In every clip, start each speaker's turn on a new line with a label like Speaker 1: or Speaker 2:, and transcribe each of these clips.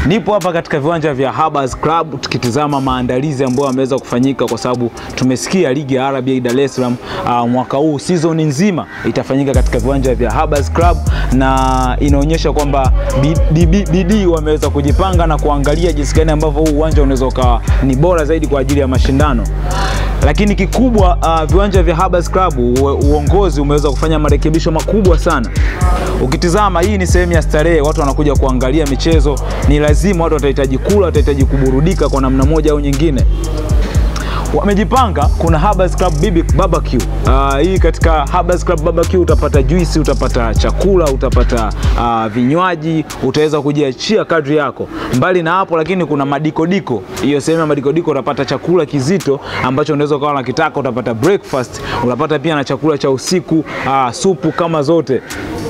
Speaker 1: Nipo hapa katika viwanja vya Habas Club tukitizama maandalizi ambayo yameweza kufanyika, kwa sababu tumesikia ligi ya RBA Dar es Salaam uh, mwaka huu season nzima itafanyika katika viwanja vya Habas Club, na inaonyesha kwamba bidii wameweza kujipanga na kuangalia jinsi gani ambavyo huu uwanja unaweza ukawa ni bora zaidi kwa ajili ya mashindano lakini kikubwa uh, viwanja vya Habas Club uongozi umeweza kufanya marekebisho makubwa sana. Ukitizama hii ni sehemu ya starehe, watu wanakuja kuangalia michezo, ni lazima watu watahitaji kula, watahitaji kuburudika kwa namna moja au nyingine wamejipanga. Kuna Habas Club Bibi Barbecue. Uh, hii katika Habas Club Barbecue utapata juisi, utapata chakula, utapata uh, vinywaji, utaweza kujiachia kadri yako. Mbali na hapo, lakini kuna madikodiko. Hiyo sehemu ya madikodiko utapata chakula kizito ambacho unaweza ukawa unakitaka, utapata breakfast, utapata pia na chakula cha usiku, uh, supu kama zote.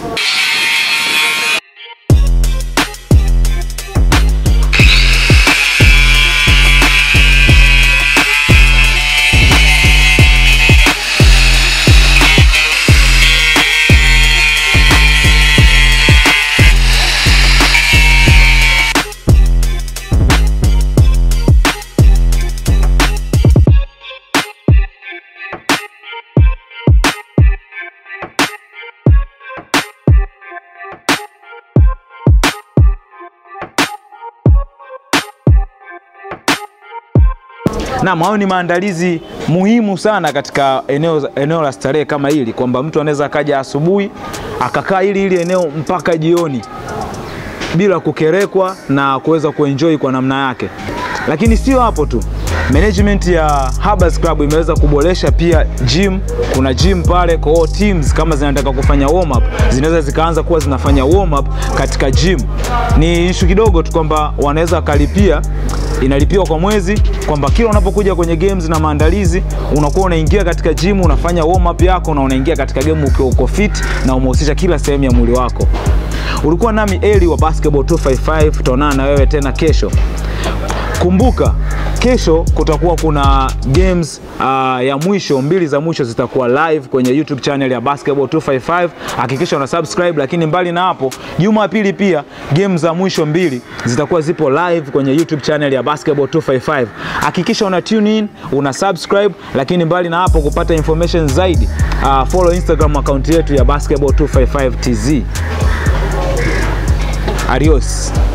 Speaker 1: Naam, hayo ni maandalizi muhimu sana katika eneo, eneo la starehe kama hili, kwamba mtu anaweza akaja asubuhi akakaa hili hili eneo mpaka jioni bila kukerekwa na kuweza kuenjoy kwa namna yake. Lakini sio hapo tu, management ya Habas Club imeweza kuboresha pia gym. Kuna gym pale, kwa hiyo teams kama zinataka kufanya warm up zinaweza zikaanza kuwa zinafanya warm up katika gym. Ni ishu kidogo tu kwamba wanaweza wakalipia inalipiwa kwa mwezi, kwamba kila unapokuja kwenye games na maandalizi unakuwa unaingia katika gym unafanya warm up yako na unaingia katika game ukiwa uko fit na umehusisha kila sehemu ya mwili wako. Ulikuwa nami Eli wa Basketball 255, tutaonana na wewe tena kesho. Kumbuka kesho kutakuwa kuna games uh, ya mwisho mbili za mwisho zitakuwa live kwenye YouTube channel ya Basketball 255. Hakikisha una subscribe, lakini mbali na hapo, Jumapili pia games za mwisho mbili zitakuwa zipo live kwenye YouTube channel ya Basketball 255. Hakikisha una tune in, una subscribe, lakini mbali na hapo, kupata information zaidi uh, follow Instagram account yetu ya Basketball 255 TZ. Adios.